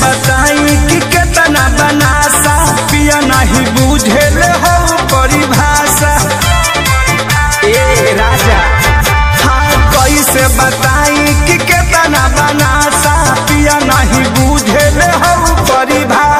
बताई कि केतना बनासा पिया नहीं बुझेल हो परिभाषा ए राजा हाँ कैसे बताई कि केतना बनासा पिया नहीं बुझेल हो परिभाषा